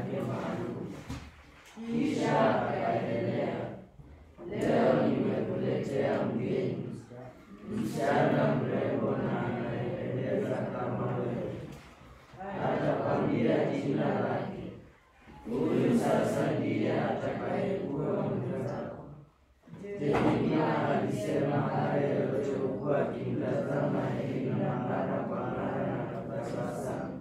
yake maalum. Kisha akaendelea, leo nimekuletea mgeni, msichana mrembo na anayependeza kama wewe. Atakwambia jina lake. Huyu sasa ndiye atakayekuwa mwenzako. Yeremia alisema haya yote huku akimtazama Elina mara kwa mara na tabasamu.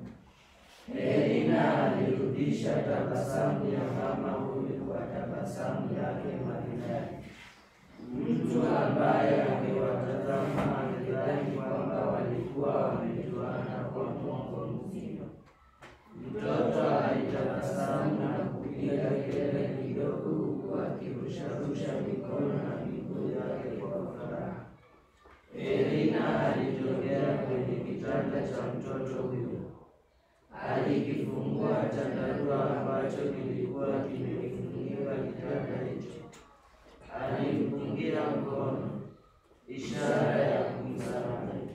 Elina alirudisha tabasamu ya mama huyu kwa tabasamu yake maridadi. Mtu ambaye angewatazama angedhani kwamba walikuwa wamejuana kwa mwongo mzima. Mtoto alitabasamu na kupiga kelele kidogo huku akirusharusha mikono na miguu yake kwa furaha. Elina alijongea kwenye kitanda cha mtoto huyo. Alikifungua chandarua ambacho kilikuwa kimekifunika kitanda hicho. Alimpungia mkono, ishara ya kumsamehe.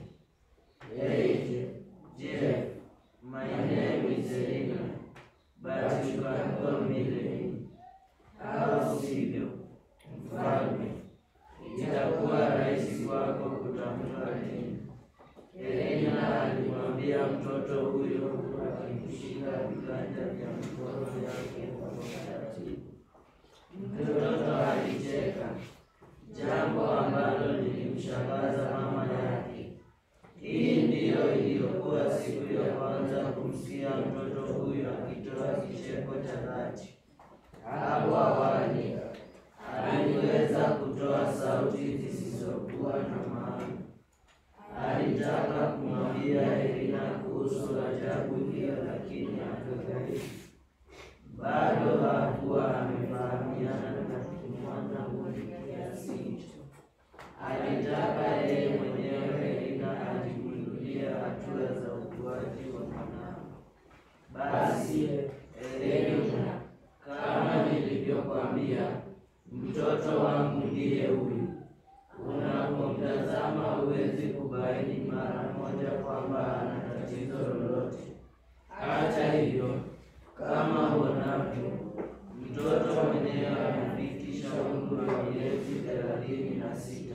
Hey, Jeff, my name is Elina, but you can call me Lenny. Au sivyo, mfalme, itakuwa rahisi kwako kutamka Lenny. Elina alimwambia mtoto huyo huku akimshika viganja vya mikono yake kwa utaratibu. Mtoto alicheka, jambo ambalo lilimshangaza mama yake. Hii ndiyo iliyokuwa siku ya kwanza kumsikia mtoto huyu akitoa kicheko cha dhati. Hapo awali aliweza kutoa sauti zisizokuwa na maana. Alitaka kumwambia Elina kuhusu ajabu hiyo, lakini akadhaifu. Bado hakuwa amefahamiana na kimwana huyu kiasi hicho. Alitaka yeye mwenyewe Elina ajigundulie hatua za ukuaji wa mwanao. Basi Elina, kama nilivyokwambia, mtoto wangu ndiye huyu. Unapomtazama huwezi kubaini mara moja kwamba ana tatizo lolote. Hata hivyo, kama uonavyo, mtoto mwenyewe amefikisha umri wa miezi thelathini na sita.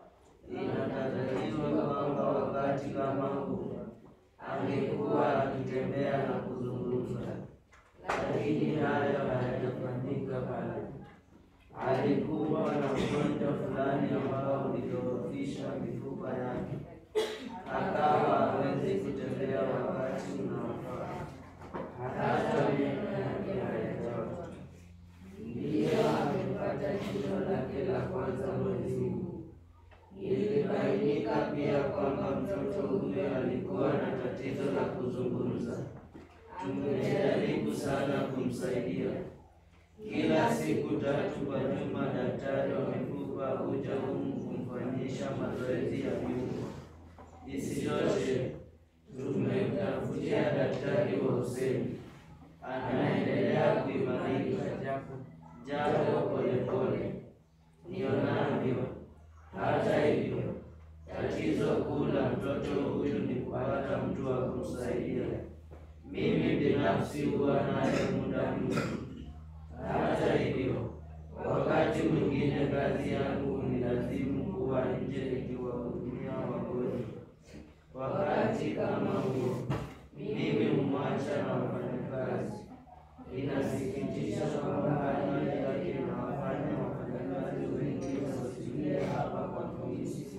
Inatarajiwa kwamba wakati kama huu angekuwa akitembea na kuzungumza, lakini hayo hayajafanyika pale. Alikuwa na ugonjwa fulani ambao ulidhoofisha mifupa yake, akawa hawezi kutembea wakati unaofaa, hata meno yake hayajaota. Ndiyo amepata jicho lake la kwanza mwezi huu. Ilibainika pia kwamba mtoto huyo alikuwa na tatizo la kuzungumza. Tumejaribu sana kumsaidia. Kila siku tatu kwa juma, daktari wa mifupa huja humu kumfanyisha mazoezi ya viungo. Isitoshe, tumemtafutia daktari wa usemi, anaendelea kuimarika japo polepole nionavyo. Hata hivyo, tatizo kuu la mtoto huyu ni kupata mtu wa kumsaidia. Mimi binafsi huwa naye muda mwingi. Hata hivyo, wakati mwingine kazi yangu hunilazimu kuwa nje nikiwahudumia wagonjwa. Wakati kama huo, mimi humwacha na wafanyakazi. Inasikitisha kwamba hali yake inawafanya wafanyakazi wengi wasikie hapa kwa kuhisi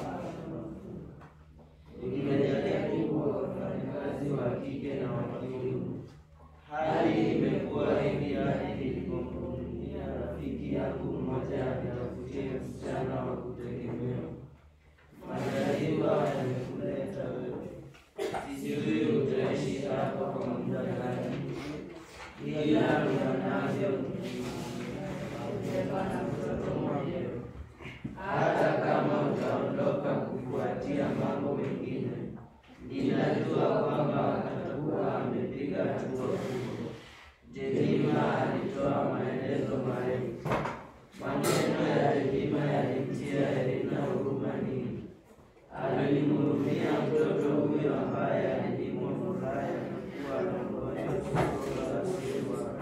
Nimejaribu kwa wafanyakazi wa kike na wa kiume. Hali imekuwa hivi hadi nilipomhudumia rafiki yangu mmoja atafutie msichana wa kutegemewa. Majaliwa yamekuleta wewe, sijui utaishi hapa kwa muda gani, ila unanavyo ubeba na mtoto mwenyewe. Hata kama utaondoka kufuatia mambo mengine, ninajua kwamba atakuwa amepiga hatua kubwa. Jemima alitoa maelezo marefu. Maneno ya Jemima yalimtia Elina huruma nyingi. Alimhurumia mtoto huyo ambaye alinyimwa furaha ya kuwa na ugonjwa usiotibiwa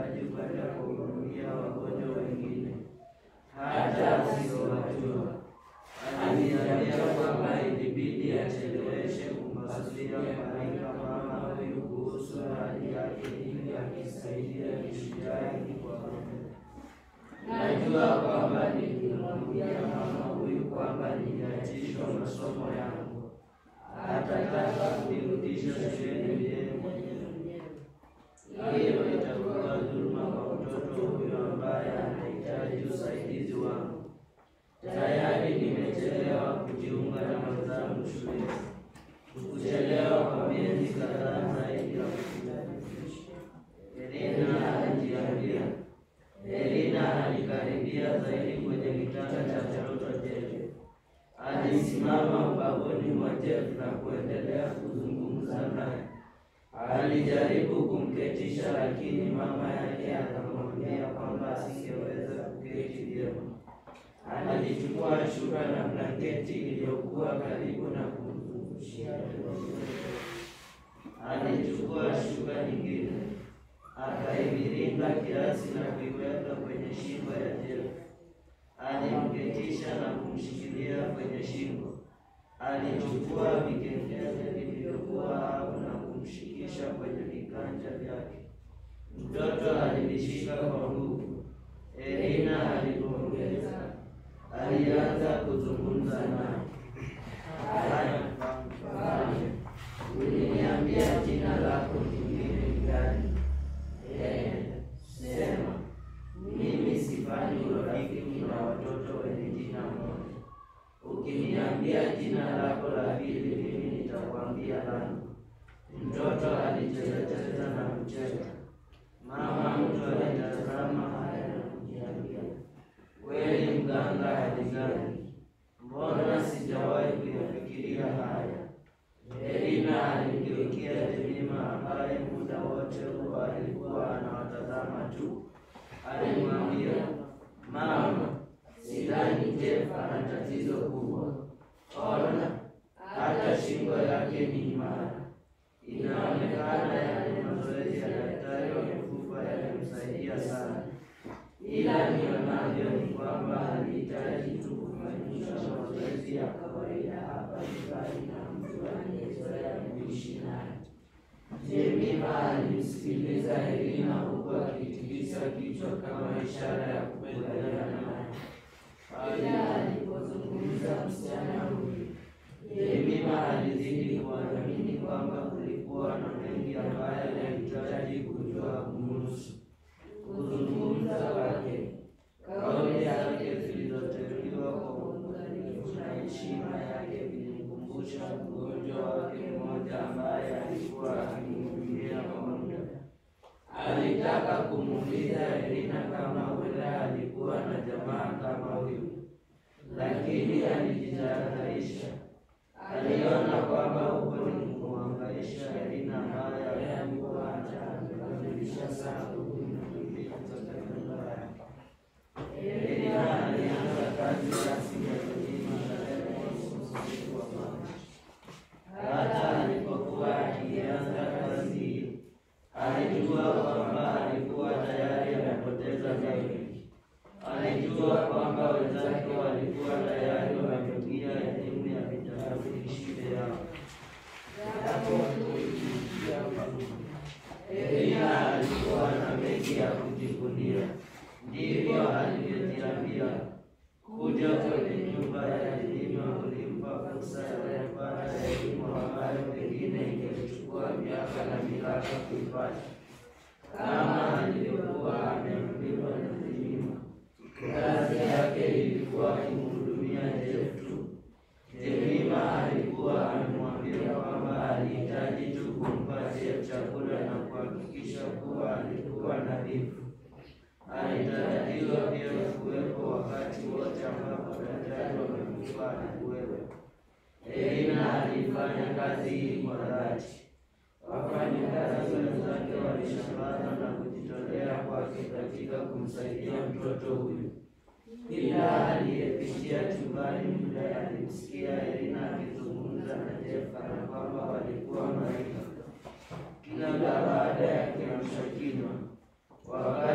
mahitaji kwenda kuhudumia wagonjwa wengine hata asiyowajua. Aliniambia kwamba ilibidi acheleweshe kumpasulia malaika mama huyu kuhusu hali yake ili akisaidia kishujaa kwa Mungu. Najua kwamba nikimwambia mama huyu kwamba niliachishwa masomo yangu, hatataka kunirudisha shuleni yeye mwenyewe. Hiyo itakuwa dhuluma kwa mtoto huyo ambaye anahitaji usaidizi wangu. Tayari nimechelewa kujiunga na wenzangu shuleni, kuchelewa kwa miezi kadhaa zaidi ya kujitayarisha. Elina alijiambia. Elina alikaribia zaidi kwenye kitanda cha mtoto Jeff. Alisimama ubavuni mwa Jeff na kuendelea kuzungumza naye. Alijaribu kumketisha, lakini mama yake akamwambia kwamba asingeweza kuketi vyema. Alichukua shuka na blanketi iliyokuwa karibu na kumzungushia. Alichukua shuka nyingine akaiviringa kiasi na kuiweka kwenye shingo ya Jeff. Alimketisha na kumshikilia kwenye shingo. Alichukua vikengele vilivyokuwa hapo na kumshikisha kwenye viganja vyake. Mtoto alivishika kwa nguvu. Elina alipongeza, alianza kuzungumza naye. Haya, mfalme, uliniambia jina lako lingine ni gani? Eh, sema. Mimi sifanyi urafiki na watoto wenye jina moja. Ukiniambia jina lako la pili, mimi nitakwambia langu. Mtoto alichezacheza na kucheka. Mama mtu alitazama haya na kujiambia, kweli mganga hali gani? Mbona sijawahi kuyafikiria haya? Elina alimgeukia Jemima ambaye muda wote huo alikuwa anawatazama tu. Alimwambia, mama, sidhani Jeff ana tatizo kubwa. Ona, hata shingo yake ni imara. Inaonekana yale mazoezi ya daktari wa mifupa yalimsaidia sana, ila nionavyo ni kwamba alihitaji tu kufanyisha mazoezi ya kawaida hapa nyumbani na mtu aliyezoea kuishi naye. Jemima alimsikiliza Elina huku akitikisa kichwa kama ishara ya kukubaliana naye. Pale alipozungumza msichana huyu, Jemima alizidi kuamini kwamba kulikuwa na mengi ambayo alihitaji kujua kumhusu. Kuzungumza kwake, kauli zake zilizoteuliwa kwa uangalifu na heshima yake vilimkumbusha mgonjwa wake mmoja ambaye alikuwa akimhudumia kwa muda. Alitaka kumuuliza Elina kama huenda alikuwa na jamaa kama huyu, lakini alijitahadharisha. Aliona kwamba huko ni kumwangaisha Elina ambaye alikuwa anakamilisha sana huduma katika nyumba yake. Elina alianza kazi rasmi ya kulima tarehe mosi usiku wa Machi. Hata alipokuwa akianza kazi hiyo, alijua kwamba alikuwa tayari amepoteza mengi. Alijua kwamba wenzake walikuwa tayari wamefikia elimu ya vitambulishi vyao. Elina alikuwa na mengi ya kujivunia, ndivyo alivyojiambia. Kuja kwenye nyumba ya elimu kulimpa fursa ya kupata elimu ambayo pengine ingemchukua miaka na milaka kuipata. Kama alivyokuwa ameambiwa na Jemima, kazi yake ilikuwa kumhudumia Jeff tu. Jemima alikuwa amemwambia kwamba alihitaji tu kumpa Jeff chakula na kuhakikisha kuwa alikuwa nadhifu. Alitarajiwa pia kuwepo wakati wote ambapo daktari wa mifupa alikuwepo. Elina alifanya kazi hii kwa dhati. Wafanyakazi wenzake walishangazwa na kujitolea kwake katika kumsaidia mtoto huyu. Kila aliyepitia chumbani muda alimsikia Elina akizungumza na Jeff kana kwamba walikuwa marika. Kila baada ya kiamsha kinywa, wakati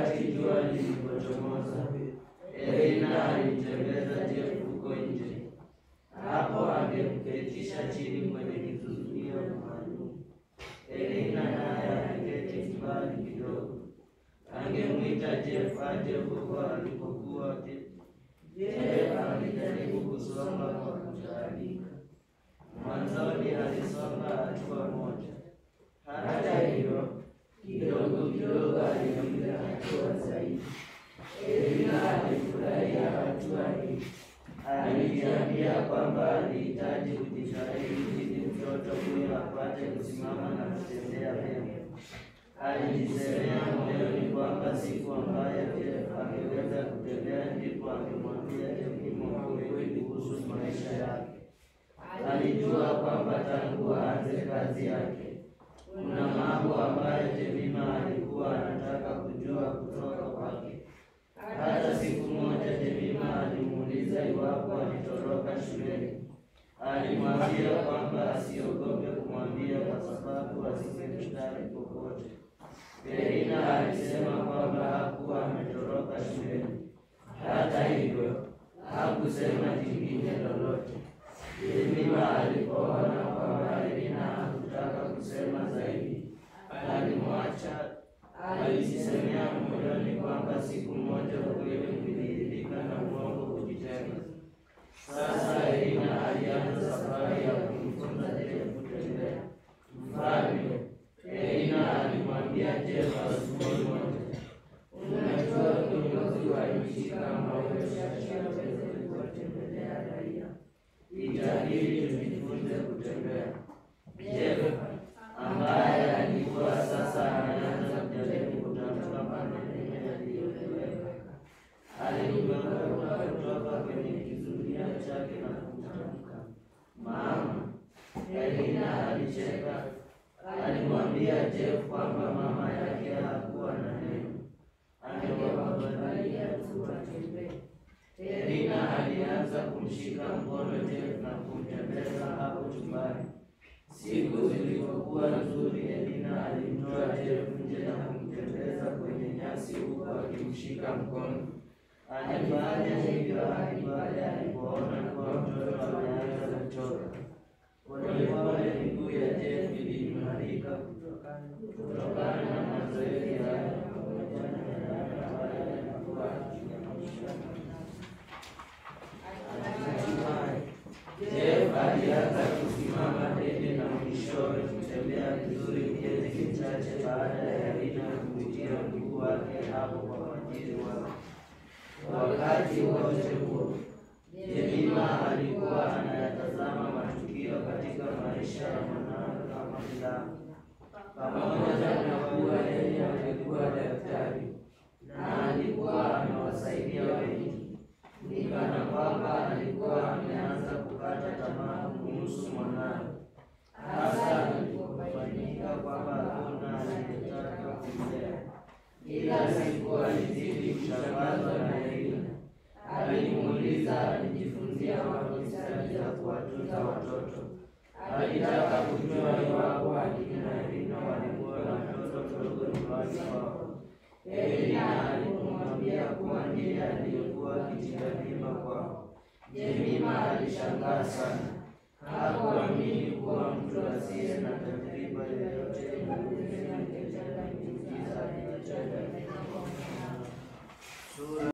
lilipochomoza, Elina alimtembeza Jeff huko nje. Hapo angemketisha chini kwenye kizuio maalum. Elina naye aliketi mbali kidogo, angemwita Jeff aje huko alipokuwa. Jeff alijaribu kusonga kwa kutaalika. Mwanzoni alisonga hatua moja, hata hivyo kidogo kidogo alipiga hatua zaidi. Elina alifurahia hatua hii. Alijiambia kwamba alihitaji kujitahidi ili mtoto huyo apate kusimama na kutembea vyema. Alijisemea moyoni kwamba siku ambayo Jeff angeweza kutembea ndipo angemwambia Jemima ukweli kuhusu maisha yake. Alijua kwamba tangu aanze kazi yake kuna mambo ambayo Jemima alikuwa anataka kujua kutoka kwake. Hata siku moja Jemima alimuuliza iwapo alitoroka shuleni. Alimwambia kwamba asiogope kumwambia kwa sababu asingemshtaki popote. Elina alisema kwamba hakuwa ametoroka shuleni. Hata hivyo hakusema jingine lolote. Jemima alipoona kwamba Elina hakutaka kusema zaidi, alimwacha. Alijisemea moyoni kwamba siku moja ukweli ulidhihirika na uongo kujitenga. Sasa Elina alianza safari ya kumfunza Jeff kutembea. Mfalme Elina alimwambia Jeff asubuhi moja, unajua kiongozi wa nchi kama wewe shashaweze kuwatembelea raia, itabidi tujifunze kutembea. Jeff ambaye alikuwa sasa anaanza kujaribu kutamka maneno yaliyoeleweka aligeuka kutoka kwenye kizuia chake na kutamka, mama. Elina alicheka. Alimwambia Jeff kwamba mama yake hakuwa na neno, angewakubalia tu watembee. Elina alianza kumshika mkono Jeff na kumtembeza hapo chumbani. Siku zilizokuwa nzuri, Elina alimtoa Jeff nje na kumtembeza kwenye nyasi huku akimshika mkono. Alifanya hivyo hadi pale alipoona kuwa mtoto ameanza kuchoka. Polepole miguu ya Jeff iliimarika kutokana na mazoezi hayo pamoja na yale ambayo alikuwa akifundishwa. Hatimaye Jeff alianza kusimama dede na mwishowe kutembea vizuri miezi michache baada ya Elina kumtia mguu wake hapo kwa majiri wake. Wakati wote huo Jemima alikuwa anayatazama matukio katika maisha ya mwanawe kama filamu. Pamoja na kuwa yeye alikuwa daktari na alikuwa amewasaidia wengi, ni kana kwamba alikuwa ameanza kukata tamaa kuhusu mwanawe, hasa ilipofanyika kwamba hakuna aliyetaka kumlea. Kila siku alizidi kushangazwa na Elina. Alimuuliza alijifunzia wapi stadi za kuwatunza watoto. Alitaka kujua iwapo akina Elina walikuwa na mtoto mdogo nyumbani kwao. Elina alipomwambia kuwa ndiye aliyekuwa akitia mimba kwao, Jemima alishangaa sana. Hakuamini kuwa mtu asiye na tajriba